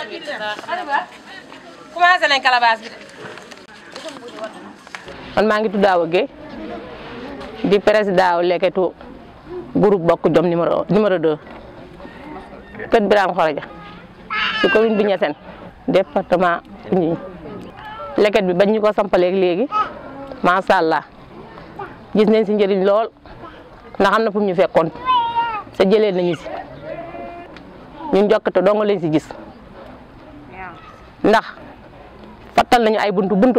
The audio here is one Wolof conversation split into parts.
commencé nañ calebasse bi de. man maa ngi tudd Awa Guèye di président wu leketu groupe bokk jom numéro numéro 2 Kër Birame Khoroja ci commune bi Niassène département Foundiougne leket bi bañ ñu ko sampaleeg léegi macha allah gis nañ si njëriñ lool ndax am na fu mu ñu fekkoon sa jëlee nañu si ñun jokkate dong lañ si gis ndax fattal nañu ay buntu buntu.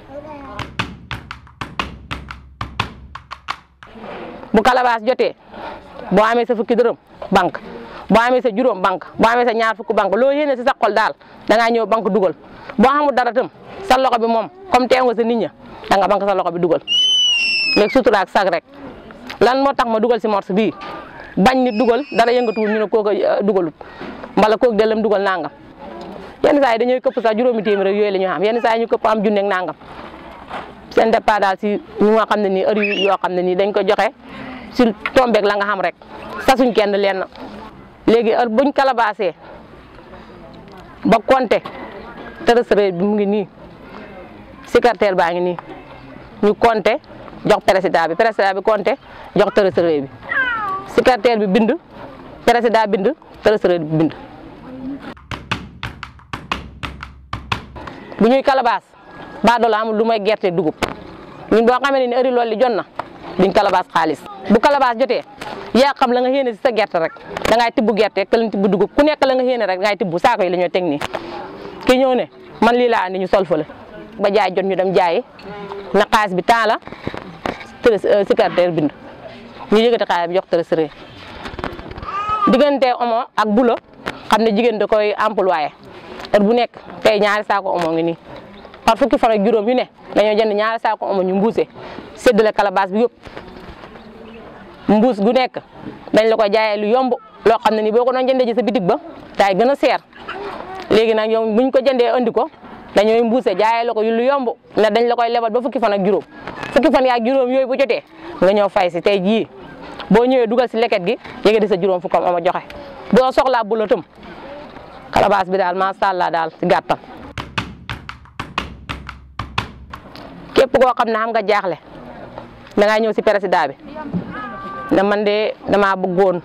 bu calebasse jotee boo amee sa fukki dërëm banque boo amee sa juróom banque boo amee sa ñaar fukki banque loo yéene si sa xol daal da ngaa ñëw banque dugal boo xamul dara tam sa loxo bi moom comme teew nga sa nit ña da nga banque sa loxo bi dugal léegi sutura ak sag rek lan moo tax ma dugal si morse bii bañ nit dugal dara yëngatuwul ñu ne kooku dugalut mbala kooku dellam dugal nangam yenn saa yi dañuy këpp sax juróomi téeméer yooyu la ñu xam yenn saa yi ñu këpp am junneeg nangam seen départ daal si ñu nga xam ne nii heure yoo xam ne nii dañ ko joxe si tombeeg la nga xam rek sasuñ kenn leen léegi heure buñ calebassé ba compté trésorier bi mu ngi nii secrétaire baa ngi nii ñu compté jox président bi président bi compté jox trésorier bi secrétaire bi bind président bind trésorier bi bind bu ñuy calebasse baa doola amul lu may gerte dugub ñun boo xamee ne heure loolu li jot na duñ calebasse xaalis bu calebasse jotee yaa xam la nga yéene si sa gerte rek da ngay tibb gerte ka lañ tibb dugub ku nekk la nga yéene rek da ngay tibb saako yi la ñoo teg nii ki ñëw ne man lii laa andi ñu sol fa la ba jaay jot ñu dem jaayi na xaalis bi temps la secrétaire bind ñu yëgati xaalis bi jox trésorier diggante omo ak bulo xam ne jigéen da koy employé heure bu nekk tey ñaari saako omo ngi nii par fukki fan ak juróom yu ne dañoo jënd ñaari saako omo ñu mbuuse séddale calebasse bi yëpp mbuus gu nekk dañ la ko jaayee lu yomb loo xam ne ni boo ko doon jëndee ci sa bitig ba daay gën a seer léegi nag yow buñ ko jëndee andi ko dañooy mbuuse jaayee la ko lu yomb ne dañ la koy lebal ba fukki fan ak juróom fukki fan yaak juróom yooyu bu jotee nga ñëw fay si tey jii boo ñëwee dugal si leket gi yéegi di sa juróom fukkam ama joxe boo soxlaa bu la tëm calebasse bi daal macha allah daal si gàttal képp koo xam ne xam nga jaaxle da ngaa ñëw si président bi ne man de damaa bëggoon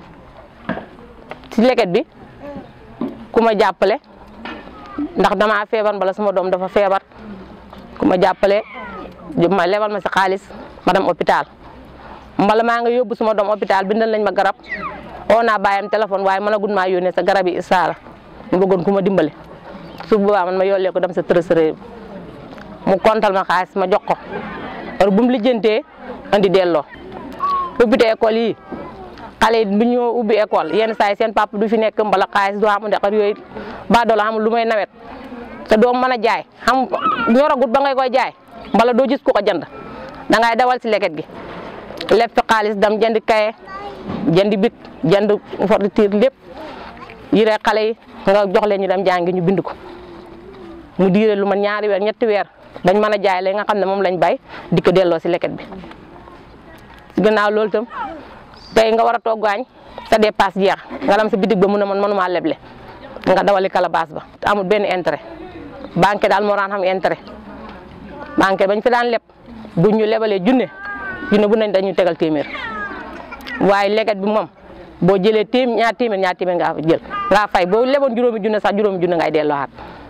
si leket bi ku ma jàppale ndax damaa feebar mbala sama doom dafa feebar ku ma jàppale ma lebal ma si xaalis ma dem hôpital mbala maa nga yóbbu suma doom hôpital bindal nañ ma garab oo naa bàyyam téléphone waaye mën a gun maa yónnee sa garab yi isaara mu bëggoon ku ma dimbale su boobaa man ma yollee ko dem sa trésorier mu kontal ma xaalis ma jox ko heure bu mu lijjantee andi delloo ubbite école yi xale yi bu ñoo ubbi école yenn saa yi seen papa du fi nekk mbala xaalis du am ndax yooyu ba doola xamul lu may nawet te doo mën a jaay xam ñoragut ba ngay koy jaay mbala doo gis ku ko jënd da ngay dawal si leket gi leb fi xaalis dam jënd kaye jënd bik jënd fourniture lépp yire xale yi nga jox leen ñu dem jàngi ñu bind ko mu diire lu man ñaari weer ñetti weer dañ mën a jaay la nga xam ne moom lañ bay di ko delloo si leket bi si gannaaw loolu itam tey nga war a togg añ sa dépasse jeex nga dem sa bitig ba mu ne man mënumaa leble nga dawali calebasse ba te amul benn intérêt banque daal moo daan xam intérêt banque bañ fi daan leb buñ ñu lebalee junne junne bu nañ dañu tegal téeméer waaye leket bi moom boo jëlee téem ñaar téeméer ñaar téeméer nga jël nga fay boo leboon juróomi junne sax juróomi junne ngay delloowaat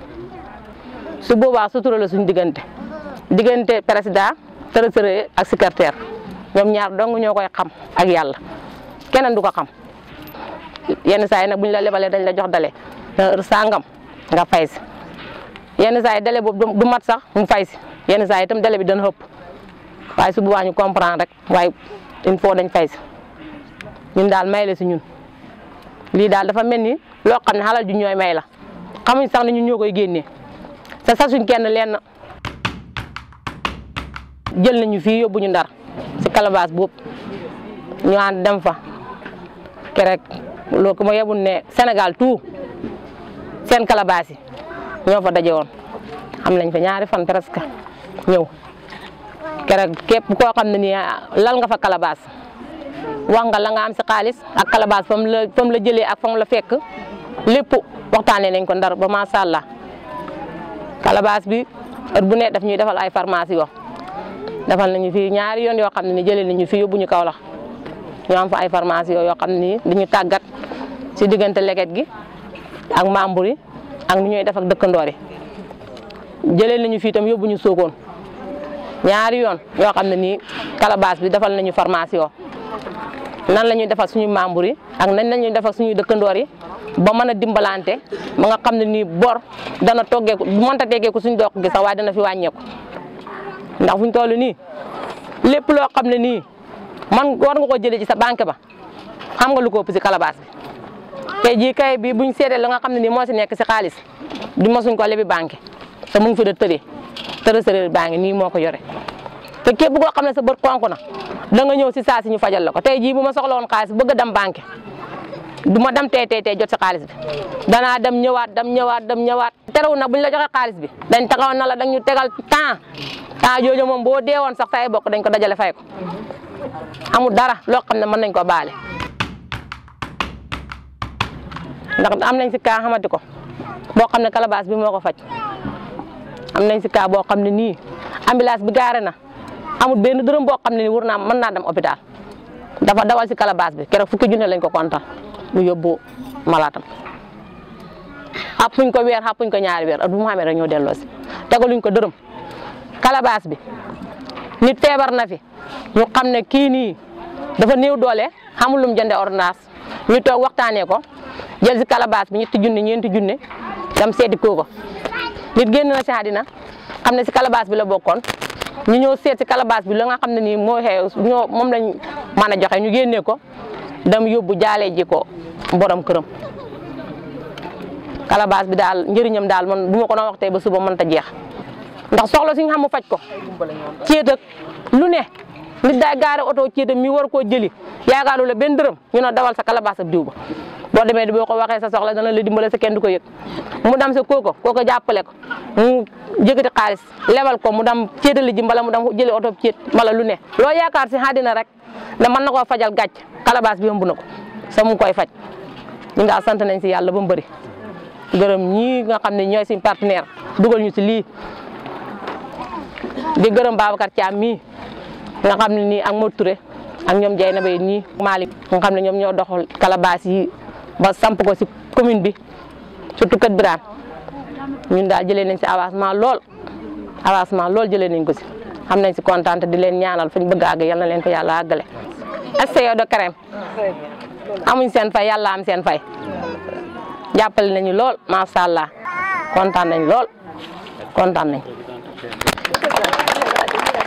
su boobaa sutura la suñ diggante diggante président trésorier ak secrétaire ñoom ñaar dong ñoo koy xam ak yàlla keneen du ko xam yenn saa yi nag bu ñu la lebalee dañ la jox dale heure sangam nga fay si yenn saa yi dale boobu du mat sax mu fay si yenn saa yi itam dale bi dana ëpp waaye su boobaa ñu comprendre rek waaye il faut dañ fay si ñun daal may la si ñun lii daal dafa mel ni loo xam ne xalal ju ñooy may la xamuñ sax ne ñun ñoo koy génnee sa sasuñ kenn lenn jël nañu fii yóbbu ñu ndar si calebasse boobu ñu ànd dem fa kerek loo ko ma yebul ne Sénégal tout seen calebasse yi ñoo fa daje woon am nañ fa ñaari fan presque ñëw kerek képp koo xam ne nii lal nga fa calebasse wax nga la nga am si xaalis ak calebasse fa mu la fa mu la jëlee ak fa mu la fekk lépp waxtaanee nañ ko ndar ba macha allah calebasse bi heure bu ne daf ñuy defal ay pharmacie yoo defal nañu fi ñaari yoon yoo xam ne ni jëlee nañu fi yóbbu ñu Kaolack ñu am fa ay pharmacie yoo xam ne nii dañu tàggat si diggante leget gi ak membre yi ak ni ñuy def ak dëkkandoor yi jëlee nañu fi itam yóbbu ñu Sokone ñaari yoon yoo xam ne nii calebasse bi defal nañu pharmacie yoo nan la ñuy defal suñu membre yi ak nañ la ñuy defal suñuy dëkkandoor yi ba mën a dimbalante ba nga xam ne nii bor dana toggeeku bu mënta teggeeku suñu dox gi sax waaye dana fi wàññeeku ndax fuñ toll nii lépp loo xam ne nii man war nga ko jëlee ci sa banque ba xam nga lu ko ëpp si calebasse bi tey jii kay bi buñ seetee la nga xam ne nii moo si nekk si xaalis di mosuñ ko lebi banque te mu ngi fi da tëree trésorier baa ngi nii moo ko yore te képp koo xam ne sa bët konk na da nga ñëw si saa si ñu fajal la ko tey jii bu ma soxla woon xaalis bëgg a dem banque du ma dem tey tey tey jot si xaalis bi danaa dem ñëwaat dem ñëwaat dem ñëwaat terew na buñ la joxe xaalis bi dañ taxaw na la dañ ñu tegal temps temps jooju moom boo deewoon sax say bokk dañ ko dajale fay ko amul dara loo xam ne mën nañ ko baale ndax am nañ si kaa xamati ko boo xam ne calebasse bi moo ko faj am nañ si kaa boo xam ne nii ambulance bi gaare na amul benn dërëm boo xam ne nii war naa mën naa dem hôpital dafa dawal si calebasse bi keroog fukki junne lañ ko kontaan mu yóbbu malaatam xàppuñ ko weer xàppuñ ko ñaari weer at bu mu xamee rek ñoo delloo si tegaluñ ko dërëm calebasse bi nit feebar na fi ñu xam ne kii nii dafa néew doole xamul lum jënde ordonnance ñu toog waxtaanee ko jël si calebasse bi ñetti junne ñeenti junne dem seeti kooko nit génn na si àddina xam ne si calebasse bi la bokkoon ñu ñëw seet si calebasse bi la nga xam ne nii moo xew ñoo moom lañ mën a joxe ñu génnee ko dem yóbbu jaalee ji ko borom këram calebasse bi daal njëriñam daal man bu ma ko doon wax tey ba suba mënta jeex ndax soxla suñu xam mu faj ko ceet ak lu ne nit daay gaare oto ceetam mi war koo jëli yaakaaru la benn dërëm ñu ne dawal sa calebasse ab diw ba boo demee di boo ko waxee sa soxla dana la dimbale sa kenn du ko yëg mu dem sa kooko kooko jàppale ko mu jëkkati xaalis lebal ko mu dem ceetali ji mbala mu dem jëli oto ceet mbala lu ne loo yaakaar si àddina rek ne mën na koo fajal gàcc calebasse bi yomb na ko sa mu koy faj ñu nga sant nañ si yàlla ba mu bëri gërëm ñii nga xam ne ñooy suñ partenaire dugal ñu si lii di gërëm Babacar Thiam mii nga xam ne nii ak Modou Touré ak ñoom Dieng Nabe ñii Malick nga xam ne ñoom ñoo doxal calebasse yi ba samp ko si commune bi surtout Kër Birane ñun daal jëlee nañ si avancement lool avancement lool jëlee nañ ko si xam nañ si kontaan te di leen ñaanal fañ bëgg a àgg yal na leen ko yàlla àggale. SCO de Carême amuñ seen fay yàlla am seen fay jàppale nañu lool macha allah kontaan nañ lool kontaan nañ.